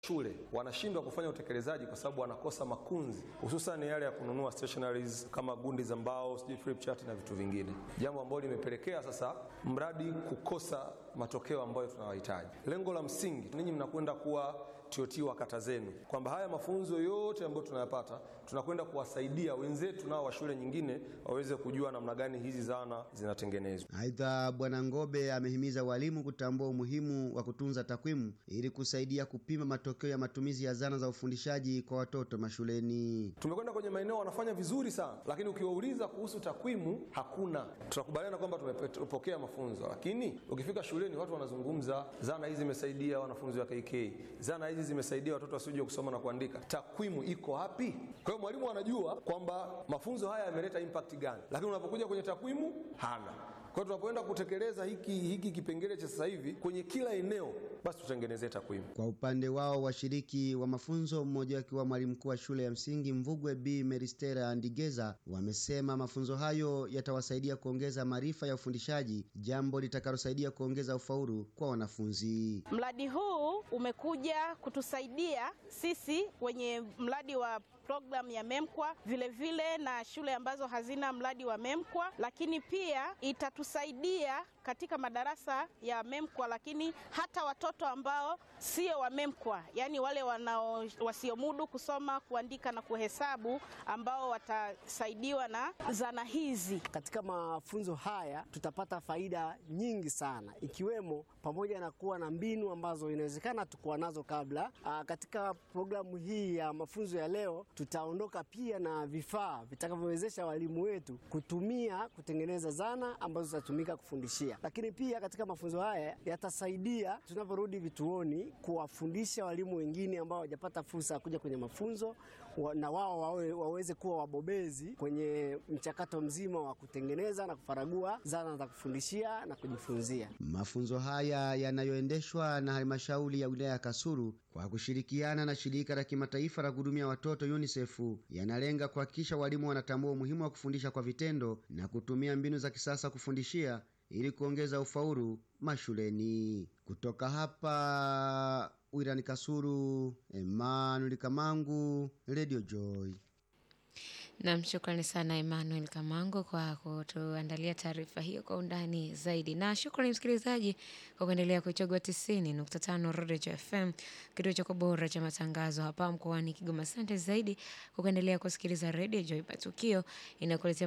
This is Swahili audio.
shule wanashindwa kufanya utekelezaji kwa sababu wanakosa makunzi, hususan yale ya kununua stationaries kama gundi za mbao, sijui flip chart na vitu vingine, jambo ambalo limepelekea sasa mradi kukosa matokeo ambayo tunawahitaji. Lengo la msingi, ninyi mnakwenda kuwa TOT wa kata zenu, kwamba haya mafunzo yote ambayo tunayapata tunakwenda kuwasaidia wenzetu nao wa shule nyingine waweze kujua namna gani hizi zana zinatengenezwa. Aidha, Bwana Ngobe amehimiza walimu kutambua umuhimu wa kutunza takwimu ili kusaidia kupima matokeo ya matumizi ya zana za ufundishaji kwa watoto mashuleni. Tumekwenda kwenye maeneo wanafanya vizuri sana, lakini ukiwauliza kuhusu takwimu hakuna. Tunakubaliana kwamba tumepokea mafunzo, lakini ukifika shuleni watu wanazungumza zana hizi zimesaidia wanafunzi wa KK, zana hizi zimesaidia watoto wasiojua kusoma na kuandika. Takwimu iko wapi? Kwa hiyo mwalimu anajua kwamba mafunzo haya yameleta impact gani, lakini unapokuja kwenye takwimu hana. Kwa hiyo tunapoenda kutekeleza hiki, hiki kipengele cha sasa hivi kwenye kila eneo, basi tutengenezee takwimu. Kwa upande wao washiriki wa mafunzo, mmoja akiwa mwalimu mkuu wa shule ya msingi Mvugwe B Meristera Andigeza, wamesema mafunzo hayo yatawasaidia kuongeza maarifa ya ufundishaji, jambo litakalosaidia kuongeza ufaulu kwa wanafunzi. Mradi huu umekuja kutusaidia sisi kwenye mradi wa programu ya MEMKWA vilevile vile na shule ambazo hazina mradi wa MEMKWA, lakini pia itatusaidia katika madarasa ya MEMKWA, lakini hata watoto ambao sio wa MEMKWA, yaani wale wanao wasiomudu kusoma, kuandika na kuhesabu ambao watasaidiwa na zana hizi. Katika mafunzo haya tutapata faida nyingi sana, ikiwemo pamoja na kuwa na mbinu ambazo inawezekana tukuwa nazo kabla. Aa, katika programu hii ya mafunzo ya leo tutaondoka pia na vifaa vitakavyowezesha walimu wetu kutumia kutengeneza zana ambazo zitatumika kufundishia. Lakini pia katika mafunzo haya yatasaidia tunaporudi vituoni kuwafundisha walimu wengine ambao hawajapata fursa ya kuja kwenye mafunzo na wao wawe, waweze kuwa wabobezi kwenye mchakato mzima wa kutengeneza na kufaragua zana za kufundishia na kujifunzia. Mafunzo haya yanayoendeshwa na halmashauri ya wilaya ya Kasulu kwa kushirikiana na shirika la kimataifa la kuhudumia watoto UNICEF yanalenga kuhakikisha walimu wanatambua umuhimu wa kufundisha kwa vitendo na kutumia mbinu za kisasa kufundishia ili kuongeza ufaulu mashuleni. Kutoka hapa wilani Kasulu, Emmanuel Kamangu, Radio Joy. Nam, shukrani sana Emmanuel Kamango kwa kutuandalia taarifa hiyo kwa undani zaidi, na shukrani msikilizaji kwa kuendelea kuichagua tisini nukta tano Rodejo FM, kituo chako bora cha matangazo hapa mkoani Kigoma. Asante zaidi kwa kuendelea kusikiliza Radio Joy Patukio inakuletea